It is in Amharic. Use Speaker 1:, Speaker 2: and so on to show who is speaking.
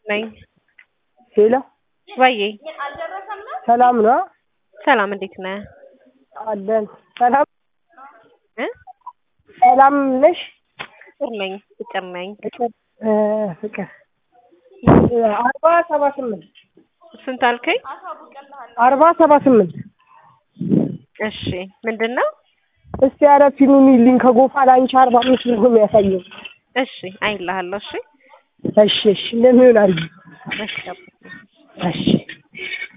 Speaker 1: ነኝ።
Speaker 2: ሄሎ
Speaker 1: ወዬ
Speaker 2: ሰላም ነው
Speaker 1: ሰላም፣ እንዴት ነህ?
Speaker 2: አለን። ሰላም
Speaker 1: እ
Speaker 2: ሰላም ነሽ?
Speaker 1: ፍቅር ነኝ። ፍቅር ነኝ።
Speaker 2: ፍቅር እ ፍቅር አርባ ሰባ ስምንት
Speaker 1: ስንት አልከኝ?
Speaker 2: አርባ ሰባ ስምንት
Speaker 1: እሺ፣ ምንድን ነው?
Speaker 2: እስቲ ኧረ ፊኑን ይልኝ ከጎፋ ላንቺ አርባ አምስት ነው የሚያሳየው።
Speaker 1: እሺ፣ አይልሃለሁ። እሺ፣
Speaker 2: እሺ እሺ እንደሚሆን አድርጊ።
Speaker 1: እሺ
Speaker 2: እሺ